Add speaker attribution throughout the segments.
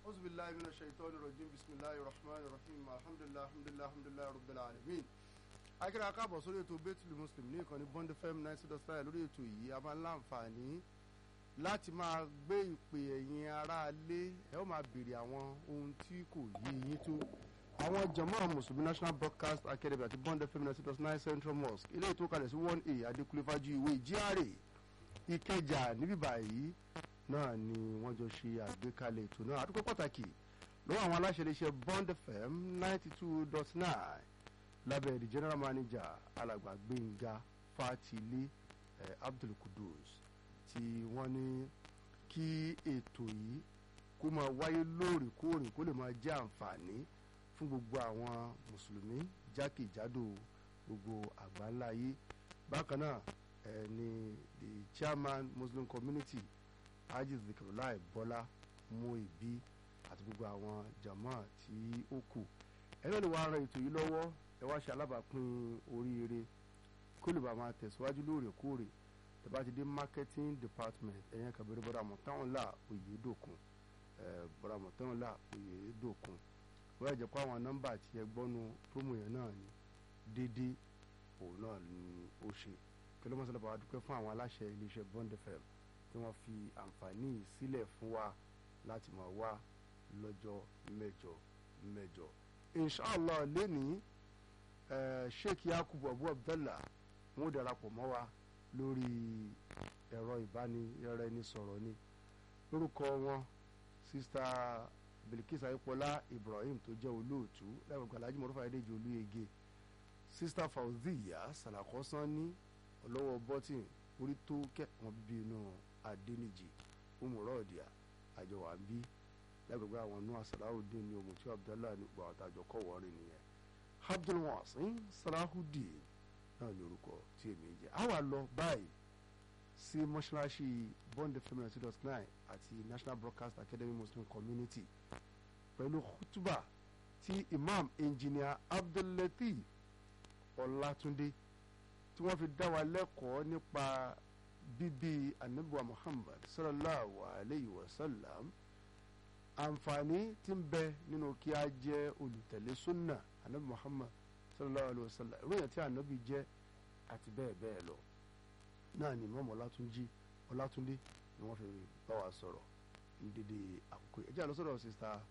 Speaker 1: أعوذ بالله من الشيطان الرجيم بسم الله الرحمن الرحيم الحمد لله الحمد لله الحمد لله رب العالمين akẹ́rẹ́ akábọ̀ sórí ètò bẹ́tùlù muslim ní ìkànnì bond fm ninety dot five lórí ètò yìí a máa ń láǹfààní láti máa gbé ìpè ẹ̀yin aráalé ẹ ó máa béèrè àwọn ohun tí kò yé yín tó àwọn jama mùsùlùmí national broadcast academy àti bond fm ninety dot nine central mosque ilé ètò kalẹ̀ sí one a adékúlé fájú ìwé GRA ìkẹjà níbí báyìí náà ni wọ́n jọ ṣe àgbékalẹ̀ ètò náà àdúgbò pàtàkì lọ́wọ́ àwọn aláṣẹ iléeṣẹ́ bond fm ninety two dot nine lábẹ́ the general manager alàgbà gbẹ̀ngà fatile eh, abdul kudus tí wọ́n ní kí ètò yìí kó máa wáyé lóòrèkóòrè kó lè máa jẹ́ àǹfààní fún gbogbo àwọn mùsùlùmí jákèjádò gbogbo àgbáńlá ayé bákan náà eh, ni the chairman muslim community haji zikirulai bọ́lá muibi àti gbogbo àwọn jama tí ó kù ẹ̀rọ lè wá ran ètò yìí lọ́wọ́ ẹ wá ṣe alábàápín oríire kó lè bá máa tẹ̀síwájú lóòrèkóòrè tẹ bá ti dé marketing department ẹ̀yẹn kàbẹ̀rẹ̀ bọ́dà mọ̀táwọn là oyè dòkun bọ́dà mọ̀táwọn là oyè dòkun wọ́n yà jẹ́ pé àwọn nọ́mbà tí ẹ gbọ́nu promo yẹn náà ni dédé òun náà ni ó ṣe kí ló mọ̀ sọ́dọ̀ bá wa dúpẹ́ fún àwọn aláṣẹ iléeṣẹ́ bond fm tí wọ́n fi àǹfààní yìí sílẹ̀ fún wa láti máa wá lọ́jọ́ mẹ́jọ mẹ́jọ inshallah lẹ́nìí sheikh yakubu abu abdallah wọn ò darapọ̀ mọ́ wa lórí ẹ̀rọ ìbánisọ̀rọ̀ ẹni sọ̀rọ̀ ni lórúkọ wọn sista bilkis ayípọlá ibrahim tó jẹ́ olóòtú lẹ́gbẹ̀gbẹ̀ alhaji mọ̀rúfà ayédèjì olúyege sista fauziya salakọ́sán ní ọlọ́wọ́ bọ́tìn orí tó kẹ́ wọn bíbí inú adéníjì umurọ́ọ̀dìyà àjọwà ń bí lẹ́gbẹ̀gbẹ̀ àwọn nù asàláwùdín ní ogun tí abdallah ní gbọ́ àtàjọ kọ̀ wọ́rin nìyẹn abdulwasin salahudeen náà ní orúkọ tí èmi ń jẹ a wà lọ báyìí sí mọ́ṣáláṣí bond fm ninety dot nine àti national broadcast academy muslim community pẹ̀lú khutuba tí imam engineer abdullateef ọlátúndé tí wọ́n fi dá wa lẹ́kọ̀ọ́ nípa bíbí anabiwa muhammad sallallahu alayhi wa sallam àǹfààní tí ń bẹ nínú kí a jẹ́ olùtẹ̀lé sunna anabi muhammad sallallahu alayhi wa sallam ìròyìn tí anabi jẹ́ àti bẹ́ẹ̀ bẹ́ẹ̀ lọ náà ni mọ́mọ́ ọlátúnjí ọlátúndé ni wọ́n fi bá wa sọ̀rọ̀ ní dédé àkókò ẹ̀jẹ̀ àlọ́ sọ̀rọ̀ sista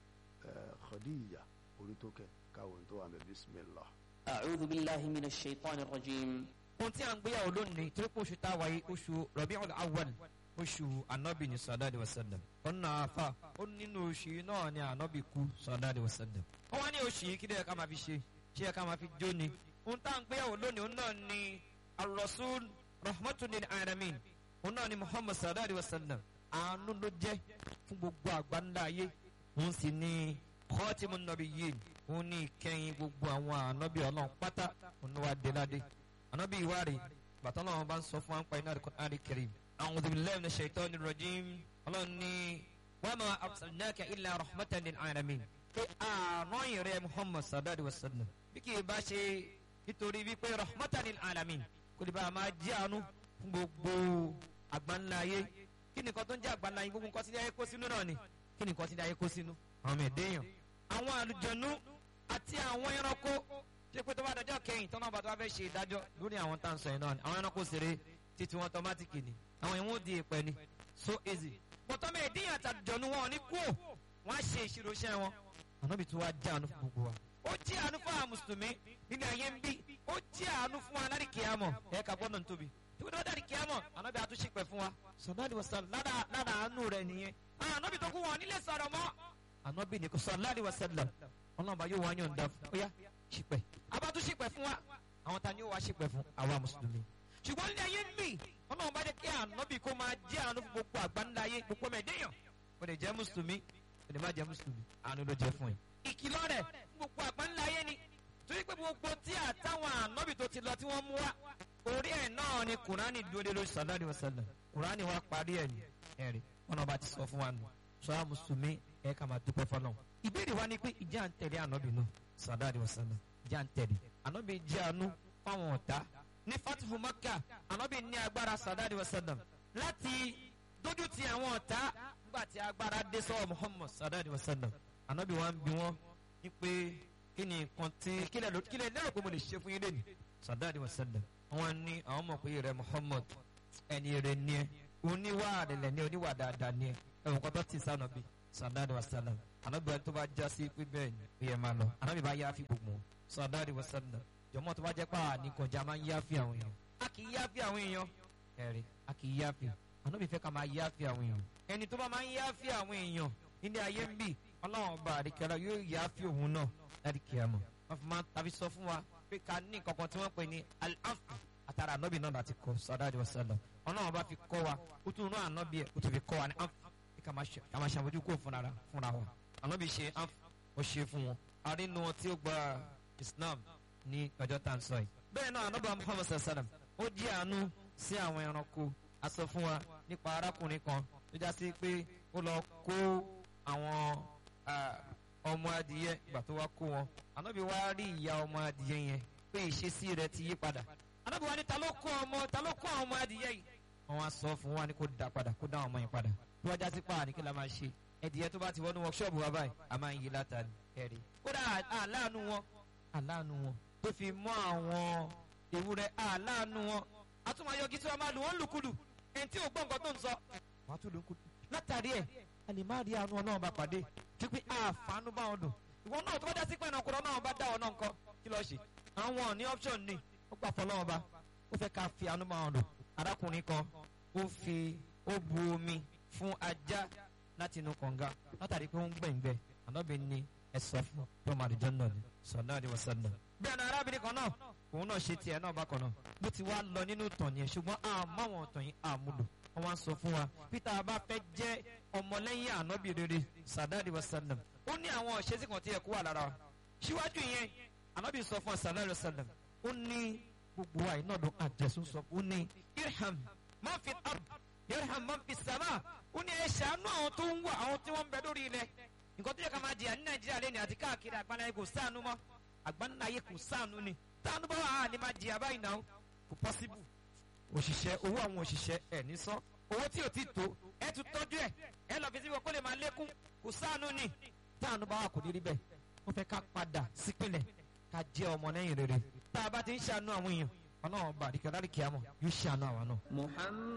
Speaker 1: khadija orítókè káwọn tó wà mẹ́ bismillah.
Speaker 2: أعوذ بالله من الشيطان الرجيم
Speaker 3: ohun tí a ń gbéyàwó lónìí tí oṣù tá a wáyé oṣù Rabiul Awwal oṣù anabi ní sallallahu alaihi wasallam ọ̀nà àfa ó nínú oṣù yìí náà ni anabi kú sallallahu alaihi wasallam. wọ́n wá ní oṣù yìí kí ló yẹ ká máa fi ṣe ṣé yẹ ká máa fi jó ni. ohun tá a ń gbéyàwó lónìí òun náà ni ar-rasul rahmatun lil alamin òun náà ni muhammad sallallahu alaihi wasallam àánú ló jẹ́ fún gbogbo àgbáńlá ayé òun sì ni khatimun nabiyyin òun ní ìkẹyìn gbogbo àwọn ànábì ọlọ́run pátá òun ló wá dé ládé ànábì ìwárí bàtà náà wọn bá ń sọ fún wa ń pa iná al-Qur'an al-Karim a'udhu billahi minash shaitani rajim ọlọ́run ní wa ma arsalnaka illa rahmatan lil alamin pé àárọ̀ ìrẹ́ muhammad sallallahu alaihi wasallam bí kì í bá ṣe nítorí wípé rahmatan lil alamin kò lè bá a máa jẹ́ àánú fún gbogbo àgbáńlá ayé kí nìkan tó ń jẹ́ àgbáńlá ayé gbogbo nǹkan tí ayé kó sínú náà ni kí nìkan tí ayé kó sínú àwọn ọmọ ẹ̀dẹ́yàn àwọn àlùjọ̀nú àti àwọn ẹranko ṣé pé tó bá dọjọ́ kẹyìn tọ́nà bá tó bá fẹ́ ṣe ìdájọ́ lórí àwọn tá à ń sọ yìí náà ni àwọn ẹranko ṣeré títí wọn tọmátìkì ni àwọn ìwọ̀n di ìpẹ́ ni so easy bọ́tọ́ mi ìdíyàn àtàjọ̀nú wọn ní kú wọn á ṣe ìṣirò iṣẹ́ wọn ànábì tó wá jẹ́ àánú fún gbogbo wa ó jẹ́ àánú fún àwọn mùsùlùmí nínú ayé ń bí ó jẹ́ àánú fún wa lárí kìámọ̀ ẹ̀ ká gbọ́dọ̀ tóbi tí wọ́n dárí kìámọ̀ ànábì àtúnṣe pẹ̀ fún wa sọ̀nàdì wọ̀sán lára àánú rẹ̀ nìyẹn ànábì tó kú wọn nílé sọ̀rọ̀ mọ́ ànábì ní kò sallallahu alaihi wasallam ọlọ́mọba yóò wá yọ̀ǹda fún ó yá ṣìpẹ̀ abátú ṣìpẹ̀ fún wa àwọn ta ni ó wá ṣìpẹ̀ fún àwa mùsùlùmí ṣùgbọ́n ní ayé ń mì ọlọ́run bá jẹ́ kí ànábì kó máa jẹ́ àánú fún gbogbo àgbáńlá ayé gbogbo mẹ́ẹ̀dẹ́yàn kò lè jẹ́ mùsùlùmí kò lè má jẹ́ mùsùlùmí àánú ló jẹ́ fún ẹ. ìkìlọ̀ rẹ̀ fún gbogbo àgbáńlá ayé ni torí pé gbogbo tí àtàwọn ànábì tó ti lọ tí wọ́n mú wá orí ẹ̀ náà ni kùránì dúró lórí sallallahu alaihi wasallam kùránì wa parí ẹ̀ ní ẹ̀rí wọn bá ti sọ fún wa nù sọ́ra mùsùlùmí ẹ̀ ká máa dúpẹ́ fọlọ́n. ìbéèrè wa ni pé ìjà ń tẹ̀lé ànábì náà sallallahu alaihi wasallam ìjà ń tẹ̀lé ànábì jẹ́ àánú fáwọn ọ̀tá ní fatihu maka ànábì ní agbára sallallahu alaihi wasallam láti dójú ti àwọn ọ̀tá nígbà tí agbára dé sọ́wọ́ muhammad sallallahu alayhi wa sallam anabi wa ń bi wọ́n ní pé kí ni nǹkan tí kílẹ̀ ló- kílẹ̀ lérò pé mo lè ṣe fún yín lẹ́nu sallallahu alayhi wa sallam wọ́n ní àwọn mọ̀ pé rẹ̀ muhammad ẹni rẹ̀ ní ẹ oníwà àdìlẹ̀ ní oníwà dáadáa ní ẹ ẹ̀wọ̀n kan tó ti sá nàbí sallallahu alayhi wa sallam anabi wa tó bá já sí pé bẹ́ẹ̀ ni ó yẹ máa lọ anabi bá yá fi gbogbo wọn sallallahu alayhi wa sallam jọmọ tó bá jẹ́ pà ní kọjá máa ń yá fi àwọn èèyàn a kì í yá fi àwọn èèyàn ẹ̀rí a kì í yá fi anabi fẹ́ ká máa yá fi àwọn èèyàn ẹni tó bá máa ń yá fi àwọn èèyàn nílé ayé ń bì ọlọ́run ọba àdìkẹ́lá yóò yá fi òun náà láti kí a mọ̀ wọ́n fi máa tàbí sọ fún wa pé ká ní nǹkan kan tí wọ́n pè ní al-afu àtàrà ànábì náà láti kọ́ sọ́dáàdì wasallam ọlọ́run ọba fi kọ́ wa ó tún rán ànábì ẹ̀ ó tún fi kọ́ wa ní afu pé ká máa ṣe- ká máa ṣàmójú kó fúnra ra- fúnra wa ànábì ṣe afu ó ṣe fún wọn arínú wọn tí ó gba islam ní ọjọ́ tá à ń sọ yìí bẹ́ẹ̀ náà ànábì muhammad sallam ó jí àánú sí àwọn ẹranko a sọ fún wa nípa arákùnrin kan tó já sí pé ó lọ kó àwọn ah, ọmọ adìyẹ ìgbà tó wá kó wọn ànábì wá rí ìyá ọmọ adìyẹ yẹn pé ìṣesí rẹ̀ ti yí padà ànábì wá ní ta ló kó ọmọ ta ló kó àwọn ọmọ adìyẹ yìí wọn wá sọ fún wa ní kó dá padà kó dá àwọn ọmọ yẹn padà tó wá já sí pa ní kí la máa ṣe ẹdìyẹ tó bá ti wọnú workshop wa báyìí a máa ń yí látàrí ẹ̀rí kódà àláàánú wọn àláàánú wọn tó fi mọ́ àwọn ewúrẹ́ àláàánú wọn a tún máa yọgi tí wọn máa lù wọn lùkulù ẹni tí ò gbọ́ nǹkan tó ń sọ wàá tún lù kulù látàrí ẹ̀ a lè má rí àánú ọlọ́run bá pàdé pípé àfàánú bá wọn dùn ìwọ náà tó bá dá sí pé ẹnà ọkùnrin náà bá dá ọ náà nǹkan kí lọ́ọ́ ṣe àwọn ní option ni ó gbà fọlọ́wọ́n bá ó fẹ́ ká fi àánú bá wọn dùn arákùnrin kan ó fi ó bu omi fún ajá láti inú kànga látàrí pé ó ń gbẹ̀ngbẹ̀ ànábì ni ẹ sọ fún tọ́mọ àdìjọ́ náà ni sọ̀nà àdìwọ̀sán náà. bẹ́ẹ̀ ni arábìnrin kan náà òun náà ṣe tiẹ̀ náà bákan náà bó ti wá lọ nínú ìtàn yẹn ṣùgbọ́n àmọ́ àwọn ìtàn yìí àmúlò wọ́n wá ń sọ fún wa peter bá fẹ́ jẹ́ ọmọlẹ́yìn ànábì rere sàdáàdì wasallam ó ní àwọn ìṣesí kan tí yẹ kó wà lára wa síwájú yẹn ànábì sọ fún sàdáàdì wasallam ó ní gbogbo wa iná dùn àjẹsùn sọ ó ní irham má fi ard irham má fi sàmà ó ní ẹ ṣàánú àwọn tó ń wà àwọn tí wọ́n ń bẹ lórí ilẹ̀ nǹkan tó yẹ ká máa jìyà ní nàìjíríà lẹ́nu àti káàkiri àgbáńláyé kò sáànù mọ́ àgbáńláyé kò sáànù ni táwọn bá wà á ní máa jìyà báyìí náà kò pọ́síbù òṣìṣẹ́ owó àwọn òṣìṣẹ́ ẹ̀ ní sán owó tí ò ti tó ẹ tún tọ́jú ẹ̀ ẹ lọ fi síbi kó lè máa lékún kò sáànù ni táwọn bá wà kò ní rí bẹ́ẹ̀ wọ́n fẹ́ ká padà sípìnlẹ̀ ká jẹ́ ọmọ lẹ́yìn rere tá a bá ti ń ṣàánú àwọn èèyàn ọlọ́run bá àdìkẹ́ láríkì àmọ́ yóò ṣàánú àwọn náà.
Speaker 2: محمد